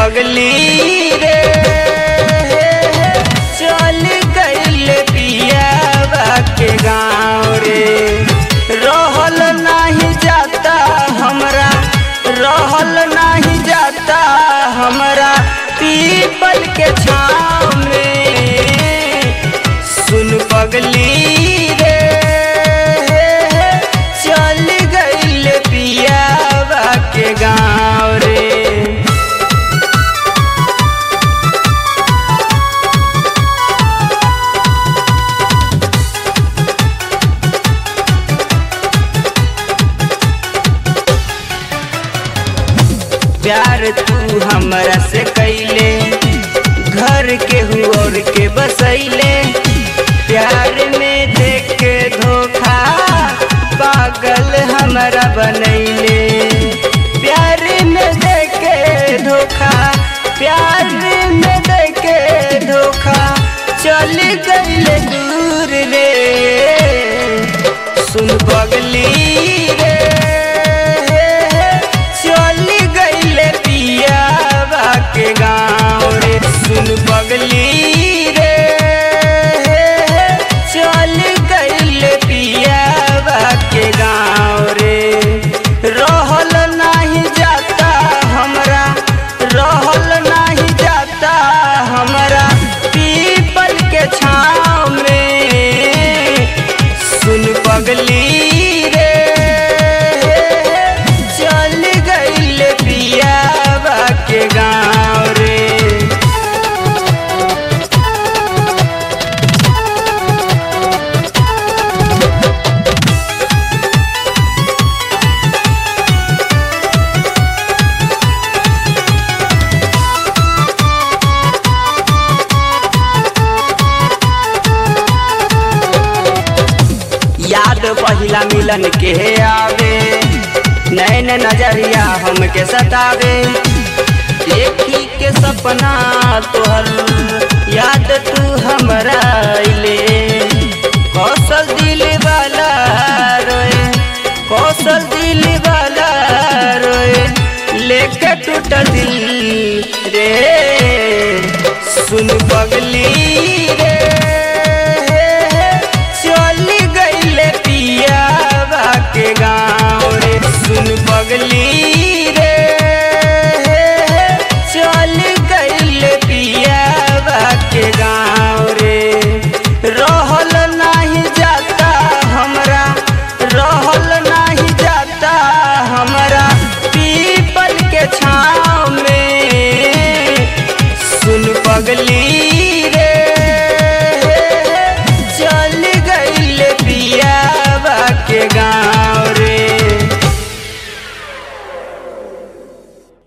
पगली रे चल गईल पियावा के गाँव रे रहल नाही जाता हमरा रहल नाही जाता हमरा पीपल के छाँव में सुन पगली रे चल गईल पियावा के गाँव रे प्यार तू हमरा से कैले घर के और के बसैले प्यार में देख के धोखा पागल हमरा बनैले प्यार में देख के धोखा प्यार में देख के धोखा चल गईले दूर रे सुन पगली रे चल गईले पियावा के गाँव रे सुन पगली रे चल गईले पियावा के गाँव रे रहल नाही जाता हमरा रहल नाही जाता हमरा पीपल के छाँव में सुन पगली रे चल गईल पियावा के गाँव रे याद पहिला मिलन के आवे नैन नजरिया हमके सतावे देखी के सपना तोहर याद तू हमरा अइले कौशल दिल वाला रोए कौशल दिल वाला रोए लेके टूटल दिल रे सुन पगली रे